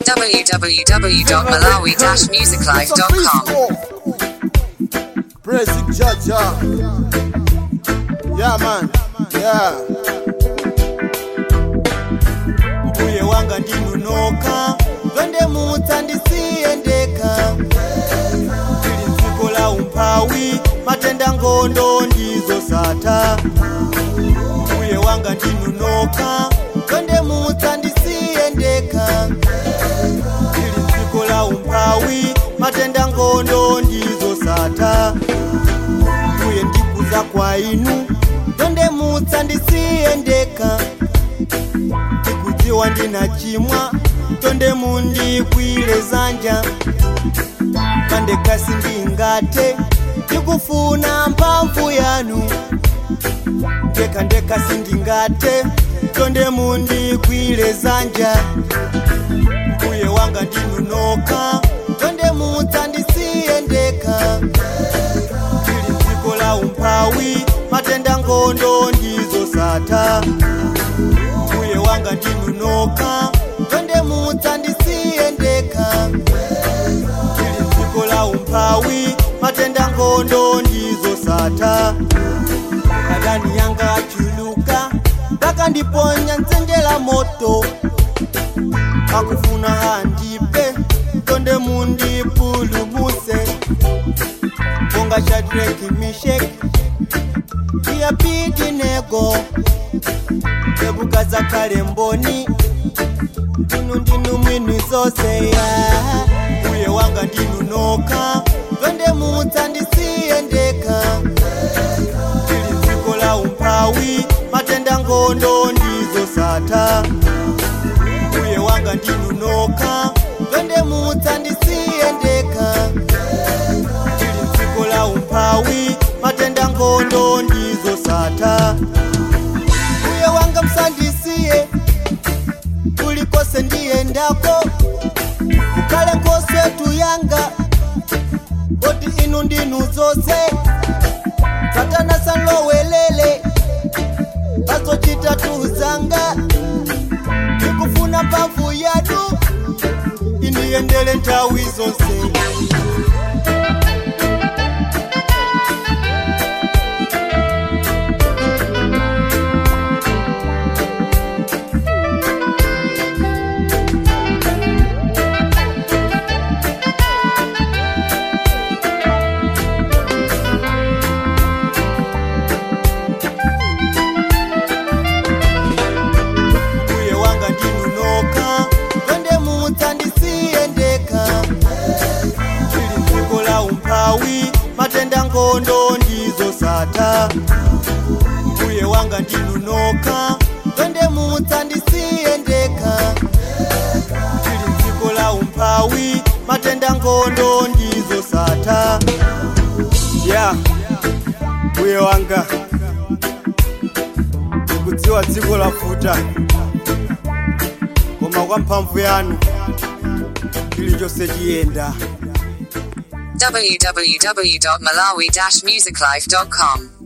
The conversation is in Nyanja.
www.malawi-musiclife.com. Praising Jaja. Yeah, man. Yeah. mbuye wanga ndinunoka twende mutsa ndisiyendeka tili dziko la umphawi matenda ngondo ndizo sata mbuye wanga ndinunoka twende mutsa ndisiyendeka tili dziko la umphawi matenda ngondo ndizo sata mbuye ndikuza kwa inu twende mutsa ndisiyendeka ndikudziwa ndina chimwa tonde mundikwire zanja pandekasi ndingate ndikufuna mphamvu yanu ndeka ndekasi ndingate tonde mundikwire zanja mbuye wanga ndinunoka tonde mutsa ndisiyendeka tili dziko la umphawi matenda ngondo ndizo sata mbuye wanga ndinunoka twende mutsa ndisiyendeka tili dziko la umphawi matenda ngondo ndizo sata adani yanga achuluka ndakandiponya nzenjela moto akufuna handipe tonde mundipulumuse bonga shadraki misheki iyapidinego ebugaza kale mboni inu ndinu mwini zose ya uye wanga ndinunoka twende mutsa ndisiyendeka tili dziko la umphawi matenda ngondo ndizo sata uye wanga ndinunoka twende mutsa ndisiyendeka tili dziko la umphawi matenda ngondo ndizo sata uye wanga msandisiye kulikose ndiyendako kukale nkosetu yanga oti inu ndinu zose satana sanlowelele azocita tuzanga ndikufuna mphamvu yanu indiyendele nthawi zonse mbuye wanga ndinunoka twende mutsa ndisiyendeka tili dziko la umphawi matenda ngondo ndizo sata mbuye wanga ndinunoka twende mutsa ndisiyendeka tili dziko la umphawi matenda ngondo ndizo sata ya mbuye wanga ndikudziwa dziko lafuta koma kwa mphamvu yanu chilichonse chiyenda www.malawi-musiclife.com.